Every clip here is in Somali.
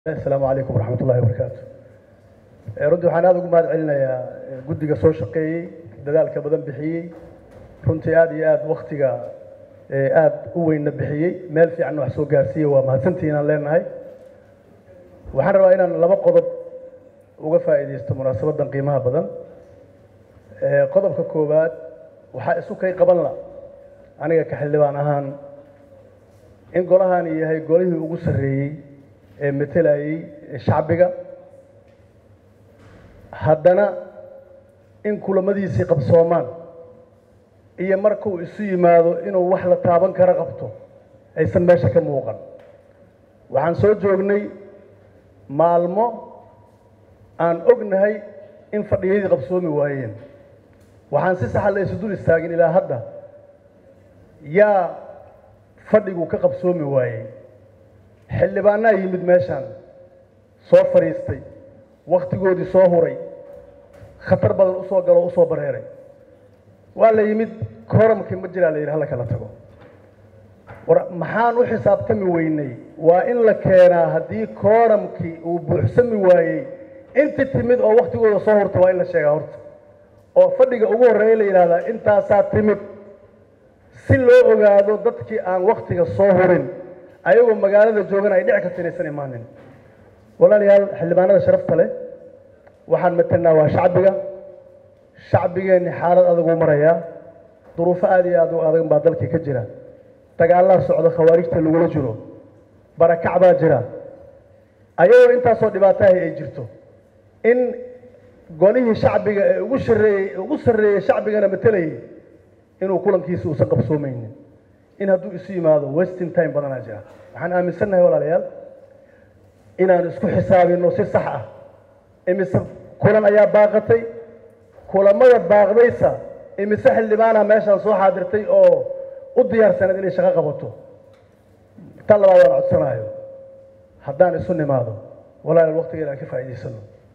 asalaamu calaykum waraxmat ullahi wabarakaatu runtii waxaan aada ugu mahad celinayaa guddiga soo shaqeeyey dadaalka badan bixiyey runtii aada iyo aada waktiga aada u weynna bixiyey meel fiicanna wax soo gaarsiiyey waa mahadsantihiin aan leenahay waxaan rabaa inaan laba qodob uga faa'iidaysto munaasabaddan qiimaha badan qodobka koowaad waxaa isu kay qaban la aniga ka xildhibaan ahaan in golahani yahay golihii ugu sarreeyey ee matelayey shacbiga haddana in kulamadiisii qabsoomaan iyo markuu isu yimaado inuu wax la taaban kara qabto aysan meesha ka muuqan waxaan soo joognay maalmo aan ognahay in fadhiyadii qabsoomi waayeen waxaan si saxa la isu dul istaagin ilaa hadda yaa fadhigu ka qabsoomi waayey xildhibaanaa yimid meeshaan soo fadhiistay wakhtigoodii soo huray khatar badan usoo galo o usoo bareeray waa la yimid kooramkii ma jiraa la yidhi hala kala tago war maxaan u xisaabtami weynay waa in la keenaa haddii kooramkii uu buuxsami waayey inti timid oo wakhtigooda soo hurta waa in la sheegaa horta oo fadhiga ugu horreeya la yidhahdaa intaasaa timid si loo ogaado dadkii aan wakhtiga soo hurin ayagoo magaalada joogan ay dhici karta inaysan imaanin walaalayaal xildhibaanada sharafta leh waxaan matelnaa waa shacbiga shacbigeenni xaalad adaguu marayaa duruufo aada iyo aad u adag baa dalkii ka jira dagaalaa socda khawaarijta lagula jiro barakac baa jira ayagoo intaasoo dhibaatahay ay jirto in golihii shacbiga ee ugu shareeyey ugu sarreeyey shacbigana matelayay inuu kulankiisa uusan qabsoomaynin in hadduu isu yimaado westing time badanaa jira waxaan aaminsannahay walaalayaal inaan isku xisaabino si sax ah imise kulan ayaa baaqatay kulamada baaqdaysa imise xildhibaana meeshaan soo xaadirtay oo u diyaarsaneed inay shaqo qabato ta labaad waan codsanayo haddaan isu nimaado walaalayaal waqtiga inaan ka faa'iidaysano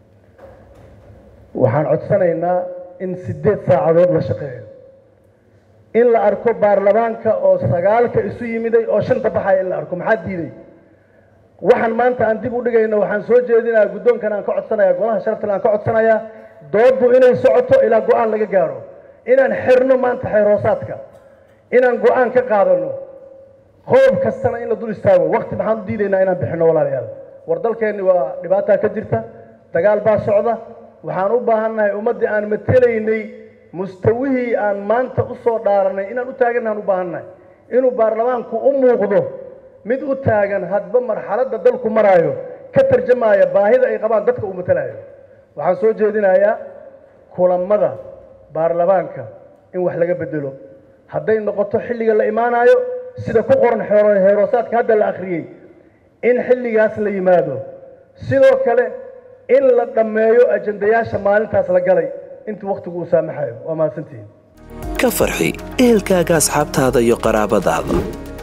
waxaan codsanaynaa in siddeed saacadood la shaqeeyo in la arko baarlamaanka oo sagaalka isu yimiday oo shanta baxaya in la arko maxaa diiday waxaan maanta aan dib u dhigayno waxaan soo jeedinayaa guddoonkan aan ka codsanaya golaha sharaftan aan ka codsanayaa dooddu inay socoto ilaa go-aan laga gaaro inaan xirno maanta xeerhoosaadka inaan go-aan ka qaadano qodob kastana in la dul istaago wakti maxaan u diidaynaa inaan bixino walaalayaal war dalkeenni waa dhibaataa ka jirta dagaal baa socda waxaan u baahannahay ummaddii aan matelaynay mustawihii aan maanta u soo dhaaranay inaan u taagannahaan u baahannahay inuu baarlamaanku u muuqdo mid u taagan hadba marxaladda dalku maraayo ka tarjamaaya baahida ay qabaan dadka uu matalayo waxaan soo jeedinayaa kulamada baarlamaanka in wax laga bedelo hadday noqoto xilliga la imaanayo sida ku qoran heeroosaadka hadda la akhriyey in xilligaas la yimaado sidoo kale in la dhammeeyo ajandayaasha maalintaas la galay intuu wakhtigu uu saamaxayo waa mahadsantihiin ka farxi ehelkaaga asxaabtaada iyo qaraabadaada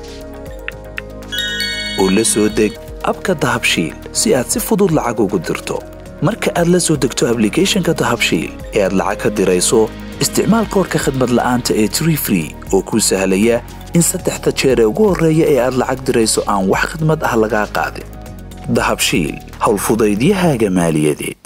oo la soo deg abka dahabshiil si aad si fudud lacag ugu dirto marka aad la soo degto ablicathonka dahabshiil ee aad lacag ka dirayso isticmaal koorka khadmad la'aanta ee tree free oo kuu sahlaya in saddexda jeer ee ugu horreeya ee aad lacag dirayso aan wax khidmad ah lagaa qaadin dahabshiil howlfudaydiyahaaga maaliyadeed